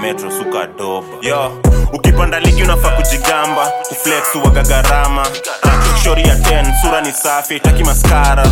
metro suka doba yo ukipanda ligi unafaa kujigamba kuflex uwaga gharama Ah, shori ya 10 sura ni safi itaki maskara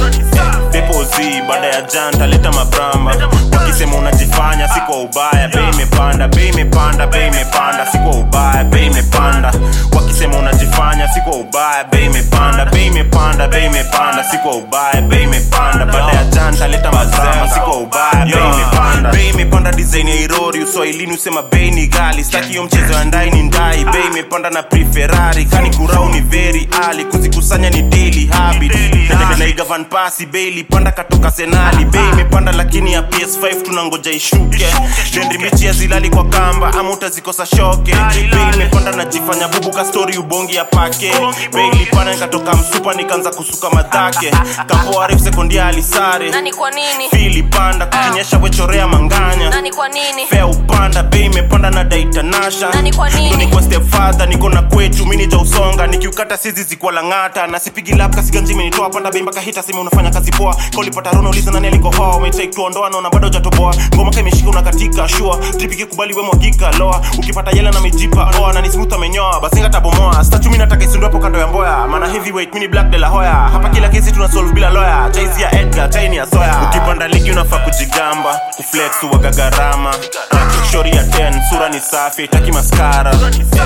depozi baada ya janta leta mabramba wakisema unajifanya si kwa ubaya bei imepanda bei imepanda bei imepanda si kwa ubaya bei imepanda wakisema unajifanya si kwa ubaya bei imepanda bei imepanda bei imepanda si kwa ubaya bei imepanda baada ya janta leta mabramba si kwa ubaya bei imepanda bei imepanda design ya irori uswahilini usema bei ni gali staki hiyo mchezo ya ndai ni ndai bei imepanda na preferari kani kurau ni very ali kuzikusanya ni daily habit natembea na igavan pasi bei ilipanda katoka senali bei imepanda lakini ya ps5 tunangoja ishuke dendi michi ya zilali kwa kamba ama utazikosa shoke bei imepanda najifanya bubu ka story ubongi ya pake bei ilipanda nikatoka msupa nikaanza kusuka madhake kapoarif sekondia alisare nani kwa nini fili panda kukinyesha wechorea manganya nani kwa nini fea upanda bei imepanda na daitanasha Na ni kwa nini? Ndo nikuwa step father niko na kwetu mini ja usonga nikiukata sizi zikuwa lang'ata na sipigi lap kasiganji imenitoa panda bei mpaka hita sema unafanya kazi poa kaulipata rono uliza nani alikohoa umetake tuondoa naona bado hujatoboa ngoma ka imeshika unakatika shua tripiki kubali we mwagika loa ukipata yela na mijipa oa na nismuth amenyoa basinga tabomoa stachumi nataka isundu hapo kando ya mboya maana heavyweight mini black de la hoya hapa kila kesi tuna solve bila lawyer jaizi ya edgar taini ya soya ukipanda ligi unafaa kujigamba kuflex uwaga gharama Ah, shori ya 10 sura ni safi itaki maskara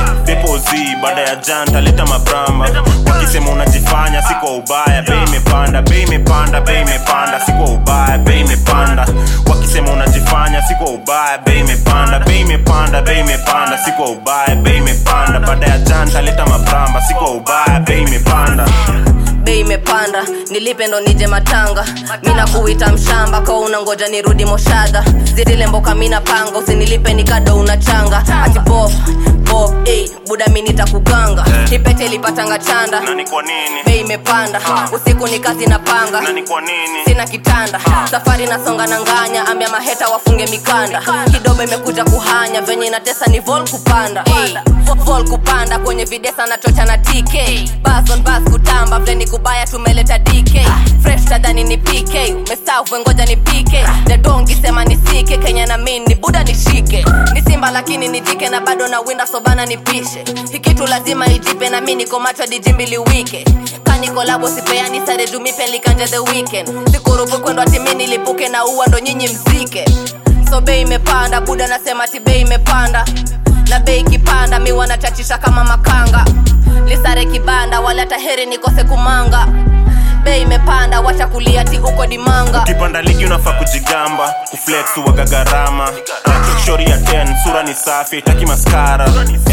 depozi baada ya janta leta mabramba wakisema unajifanya si kwa ubaya bei imepanda bei imepanda bei imepanda si kwa ubaya bei imepanda wakisema unajifanya si kwa ubaya bei imepanda bei imepanda bei imepanda si kwa ubaya bei imepanda baada ya janta leta mabramba si kwa ubaya bei imepanda bei imepanda nilipe ndo nije matanga mina kuita mshamba kwa unangoja nirudi moshadha zidile mboka mina panga usinilipe nikado unachanga ati bob bob hey, buda mi nitakuganga ipete ilipatanga chanda na ni kwa nini bei imepanda usiku ni kazi na panga na ni kwa nini sina kitanda safari nasonga na nganya ambia maheta wafunge mikanda kidogo imekuja kuhanya venye inatesa ni vol kupanda hey. vol kupanda kwenye videsa na chocha na tk bas on bas kutamba vle ni kubaya tumeleta dk fresh tadhani ni pk umestavu ngoja ni pk dedongi sema ni sike kenya na min ni buda nishike ni simba lakini ni jike na bado na winda sobana nipishe hikitu lazima ijipe na mi niko macho dijimbili wike kanikolabo sipeani sare jumipe likanja the weekend sikurupu kwendwa timi nilipuke na uwa ndo nyinyi mzike so bei imepanda buda nasema ti bei imepanda na bei ikipanda mi wanachachisha kama makanga lisare kibanda wala taheri nikose kumanga bei imepanda wacha kulia ti uko dimanga ukipanda ligi unafaa kujigamba kuflex uwaga gharama Ah, shori ya 10 sura ni safi itaki maskara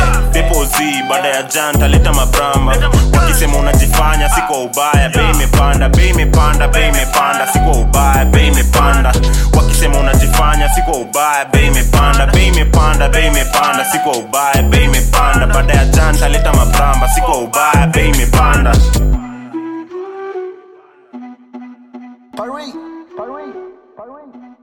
depozi baada ya janta leta mabramba wakisema unajifanya si kwa ubaya bei imepanda bei imepanda bei imepanda si kwa ubaya bei imepanda wakisema unajifanya si kwa ubaya bei imepanda bei imepanda bei imepanda si kwa ubaya bei imepanda baada ya janta leta mabramba si kwa ubaya bei imepanda Paris, Paris, Paris.